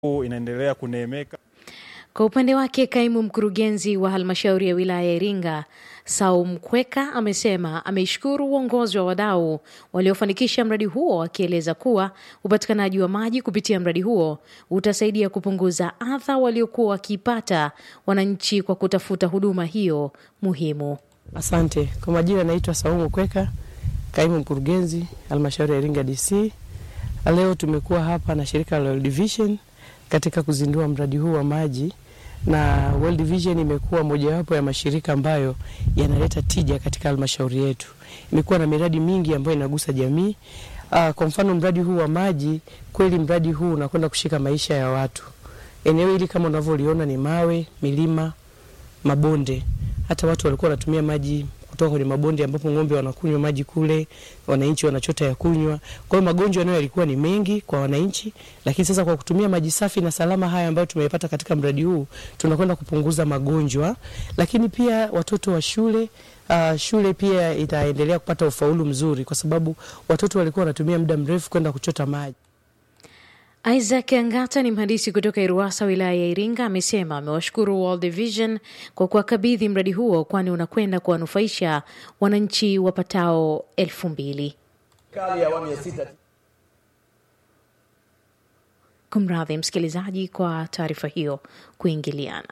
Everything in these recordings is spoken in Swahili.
inaendelea kuneemeka. Kwa upande wake kaimu mkurugenzi wa halmashauri ya wilaya ya Iringa Saum Kweka amesema ameishukuru uongozi wa wadau waliofanikisha mradi huo, akieleza kuwa upatikanaji wa maji kupitia mradi huo utasaidia kupunguza adha waliokuwa wakiipata wananchi kwa kutafuta huduma hiyo muhimu. Asante. Kwa majina naitwa Saumu Kweka, kaimu mkurugenzi halmashauri ya Iringa DC. Leo tumekuwa hapa na shirika la World Vision katika kuzindua mradi huu wa maji na World Vision imekuwa mojawapo ya mashirika ambayo yanaleta tija katika halmashauri yetu. Imekuwa na miradi mingi ambayo inagusa jamii. Uh, kwa mfano mradi huu wa maji, kweli mradi huu unakwenda kushika maisha ya watu. Eneo hili kama unavyoliona ni mawe, milima, mabonde. Hata watu walikuwa wanatumia maji kutoka kwenye mabonde ambapo ng'ombe wanakunywa maji kule, wananchi wanachota ya kunywa. Kwa hiyo magonjwa nayo yalikuwa ni mengi kwa wananchi, lakini sasa kwa kutumia maji safi na salama haya ambayo tumeyapata katika mradi huu, tunakwenda kupunguza magonjwa, lakini pia watoto wa shule Uh, shule pia itaendelea kupata ufaulu mzuri kwa sababu watoto walikuwa wanatumia muda mrefu kwenda kuchota maji. Isaac Angata ni mhandisi kutoka Iruwasa, wilaya ya Iringa, amesema amewashukuru World Vision kwa kuwakabidhi mradi huo, kwani unakwenda kuwanufaisha wananchi wapatao elfu mbili. Serikali ya awamu ya sita Kumradhi msikilizaji kwa taarifa hiyo kuingiliana.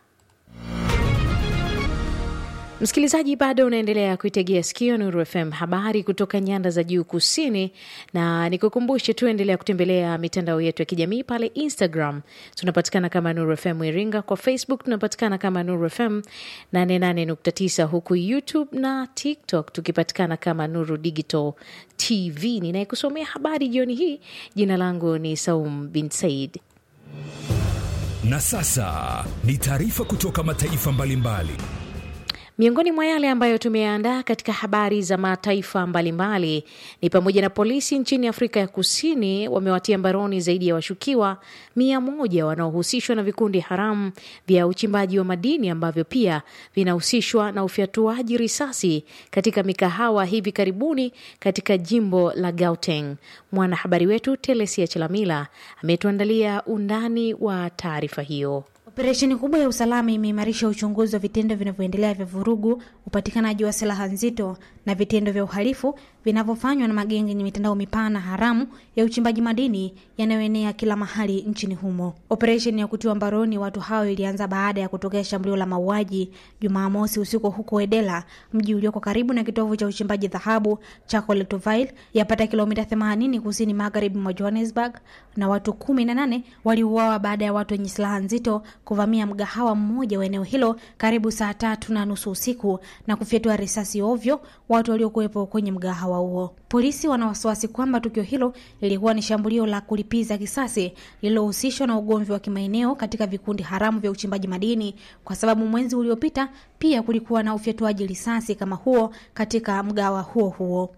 Msikilizaji, bado unaendelea kuitegea sikio Nuru FM, habari kutoka nyanda za juu kusini, na nikukumbushe tu, endelea kutembelea mitandao yetu ya kijamii. Pale Instagram tunapatikana kama Nuru FM Iringa, kwa Facebook tunapatikana kama Nuru FM 88.9, huku YouTube na TikTok tukipatikana kama Nuru Digital TV. Ninayekusomea habari jioni hii, jina langu ni Saum bin Said. Na sasa ni taarifa kutoka mataifa mbalimbali mbali. Miongoni mwa yale ambayo tumeandaa katika habari za mataifa mbalimbali ni pamoja na polisi nchini Afrika ya Kusini wamewatia mbaroni zaidi ya washukiwa mia moja wanaohusishwa na vikundi haramu vya uchimbaji wa madini ambavyo pia vinahusishwa na ufyatuaji risasi katika mikahawa hivi karibuni katika jimbo la Gauteng. Mwanahabari wetu Telesia Chelamila ametuandalia undani wa taarifa hiyo. Operesheni kubwa ya usalama imeimarisha uchunguzi wa vitendo vinavyoendelea vya vurugu, upatikanaji wa silaha nzito na vitendo vya uhalifu vinavyofanywa na magenge yenye mitandao mipana haramu ya uchimbaji madini yanayoenea kila mahali nchini humo. Operesheni ya kutiwa mbaroni watu hao ilianza baada ya kutokea shambulio la mauaji Jumamosi usiku huko Edela, mji ulioko karibu na kitovu cha uchimbaji dhahabu cha Collectoville, yapata kilomita 80 kusini magharibi mwa Johannesburg, na watu kumi na nane waliuawa baada ya watu wenye silaha nzito kuvamia mgahawa mmoja wa eneo hilo karibu saa tatu na nusu usiku na kufyatua risasi ovyo watu waliokuwepo kwenye mgahawa huo. Polisi wana wasiwasi kwamba tukio hilo lilikuwa ni shambulio la kulipiza kisasi lililohusishwa na ugomvi wa kimaeneo katika vikundi haramu vya uchimbaji madini, kwa sababu mwezi uliopita pia kulikuwa na ufyatuaji risasi kama huo katika mgahawa huo huo.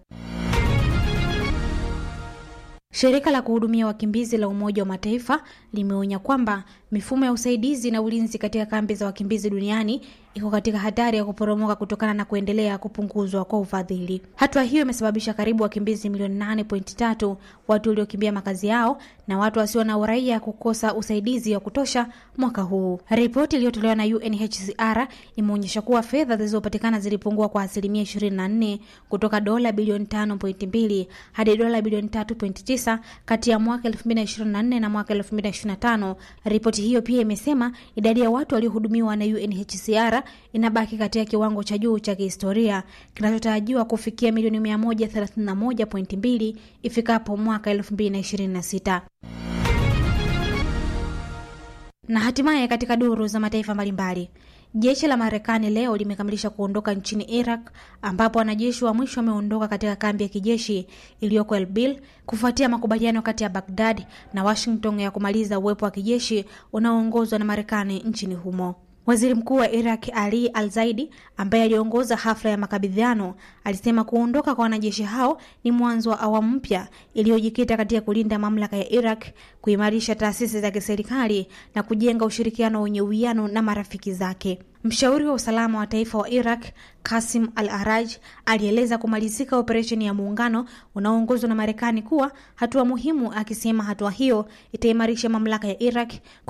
Shirika la kuhudumia wakimbizi la Umoja wa Mataifa limeonya kwamba mifumo ya usaidizi na ulinzi katika kambi za wakimbizi duniani iko katika hatari ya kuporomoka kutokana na kuendelea kupunguzwa kwa ufadhili. Hatua hiyo imesababisha karibu wakimbizi milioni 8.3 watu waliokimbia makazi yao na watu wasio na uraia kukosa usaidizi wa kutosha mwaka huu. Ripoti iliyotolewa na UNHCR imeonyesha kuwa fedha zilizopatikana zilipungua kwa asilimia 24 kutoka dola bilioni 5.2 hadi dola bilioni 3.9 kati ya mwaka 2024 na mwaka 2025. Ripoti hiyo pia imesema idadi ya watu waliohudumiwa na UNHCR inabaki katika kiwango cha juu cha kihistoria kinachotarajiwa kufikia milioni 131.2 ifikapo mwaka 2026. Na hatimaye katika duru za mataifa mbalimbali Jeshi la Marekani leo limekamilisha kuondoka nchini Iraq ambapo wanajeshi wa mwisho wameondoka katika kambi ya kijeshi iliyoko Erbil kufuatia makubaliano kati ya Baghdad na Washington ya kumaliza uwepo wa kijeshi unaoongozwa na Marekani nchini humo. Waziri mkuu wa Iraq Ali Al Zaidi, ambaye aliongoza hafla ya makabidhiano, alisema kuondoka kwa wanajeshi hao ni mwanzo wa awamu mpya iliyojikita katika kulinda mamlaka ya Iraq, kuimarisha taasisi za kiserikali na kujenga ushirikiano wenye uwiano na marafiki zake. Mshauri wa usalama wa taifa wa Iraq Kasim Al Araj alieleza kumalizika operesheni ya muungano unaoongozwa na Marekani kuwa hatua muhimu, akisema hatua hiyo itaimarisha mamlaka ya Iraq